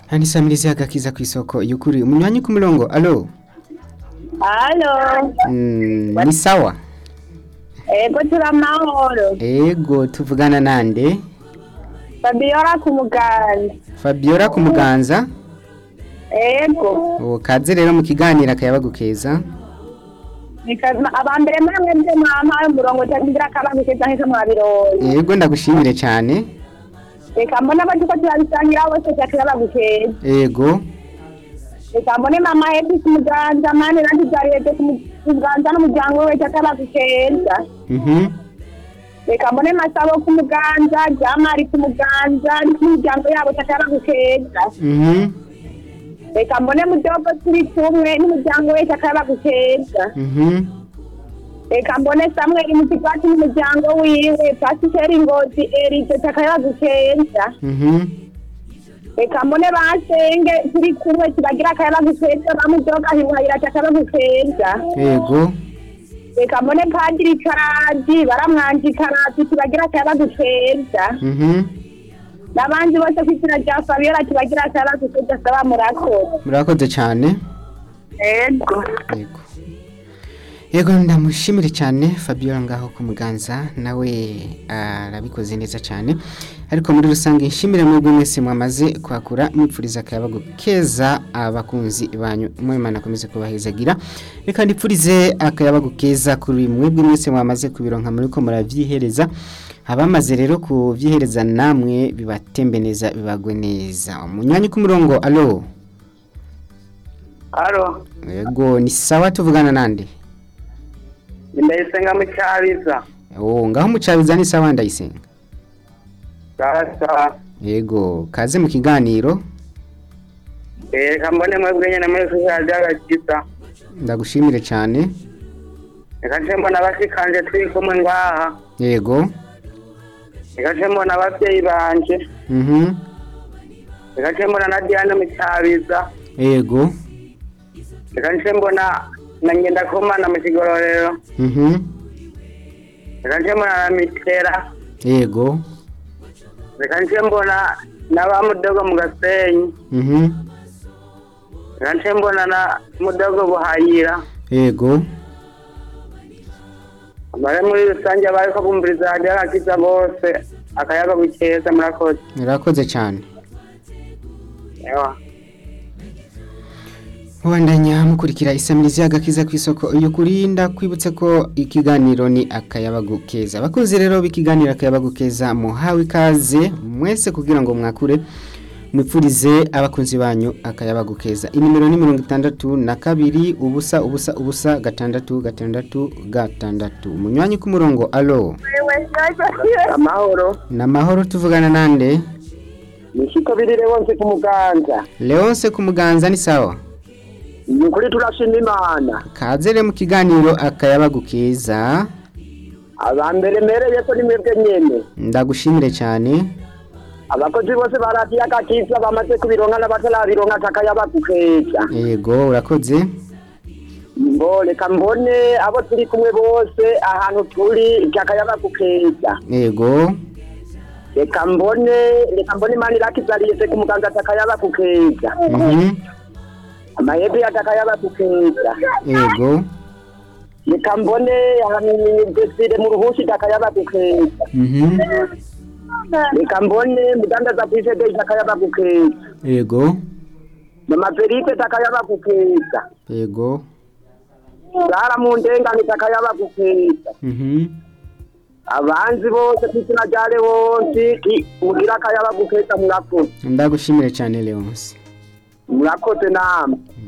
Hani samirizi agakiza ku isoko y'ukuri umunywanyi ku murongo alo Halo, mm, ni sawa ego turi amahoro. ego tuvugana nande Fabiola ku muganda. Fabiola ku muganza Ego. uwo kaze rero mu kiganiro akayabagu keza Nika- Abambere mwamwe mbe mwampaye umurongo cyangwa akabangu keza nk'ejo mwabironye. ego ndagushimire cyane Reka mbone abatuko turabisangira bose cyakirabagu keza. ego Reka mbone mama Happy ku muganda, mani nanjye byariyete ku muganda n'umuryango we cyakirabagu keza. mhm Reka mbone Masabo ku muganda, Jamari ku muganda, n'imiryango yabo cyakirabagu keza. mhm Reka mbone mudogo turi kumwe n'umuryango we cyakirabagu keza. mhm reka mbone samweli mutigati n'umuryango wiwe pasiteri ngozi eride takayabagu keza mhm reka mbone basenge turi kumwe tubagira akayabagu keza bamudoga hiwahira takayabagu keza ego reka mbone padiri karadi baramwanji karadi tubagira akayabagu keza mhm n'abandi bose kw'izina rya fabiola tubagira akayabagu keza saba murakoze murakoze cyane ego yego yego ndamushimire cyane Fabiola ngaho ku muganza nawe arabikoze neza cyane ariko muri rusange nshimire mwebwe mwese mwamaze kwakura mwipfuriza akayabagu keza abakunzi banyu mwimana akomeze kubahezagira reka ndipfurize akayabagu keza kuri mwebwe mwese mwamaze kubironka muri ko muravyihereza abamaze rero kuvyihereza namwe bibatembe neza bibagwe neza umunywanyi ku murongo alo Halo, yego ni sawa tuvugana nande ndayisenga mu cyabiza. Oh, ngaho mucabiza ni sawa ndayisenga. Sasa, Yego, kaze mu kiganiro. reka mbone mwebwe nyene muri social byagakiza. Ndagushimire cyane. Reka nce mbona abashikanje turi kumwe ngaha. Yego. Reka nce mbona abavyeyi banje. Mhm. Reka nce mbona na Diane mu cyabiza. Yego. Reka nce mbona na ngenda kumana mu kigororero. Mhm. Reka nce mbona na mitera. Yego. Reka nce mbona na ba mudogo mu gasenyi. Mhm. Reka nce mbona na mudogo buhayira. Yego. Bare muri rusange abariko bumviriza radiyo agakiza bose akayaga gukeza murakoze. Murakoze cyane. Ewa. Mubandanya mukurikira isamirizi y'agakiza ku isoko iyo kurinda kwibutse ko ikiganiro ni akayabagu keza. Abakunzi rero b'ikiganiro akayabagu keza muhawe ikaze mwese kugira ngo mwakure mwipfurize abakunzi banyu akayabagu keza. Inimero ni mirongo itandatu na kabiri ubusa ubusa ubusa gatandatu gatandatu gatandatu. Munywanyi ku murongo alo. Amahoro. Na mahoro tuvugana nande? Nishiko birire wonse ku muganza. Leonce ku muganza ni sawa. Ni ukuri turashima Imana. Kaze rero mu kiganiro akayabagu keza. Abambere mereye ko ni mwebwe nyene. Ndagushimire cyane. Abakozi bose ba radiyo agakiza bamaze kubironka n'abatarabironka akayaba gukeza. Yego urakoze. Ngo reka mbone abo turi kumwe bose ahantu turi akayaba gukeza. Yego. Reka mbone reka mbone Imana irakizariye ku muganza akayaba gukeza. Mhm. Amahebe akayaba gukeza. Yego. reka mbone ahantu desire mu ruhushi takayaba gukeza Mhm. reka mbone mudandaza kw'isede takayaba gukeza Yego. mama perite takayaba gukeza Yego. sara mu ndengane takayaba gukeza Mhm. abanzi bose kw'izina rya lewonsi ki- mugira akayaba gukeza murakoze Ndagushimire cyane Leonce. murakoze namwe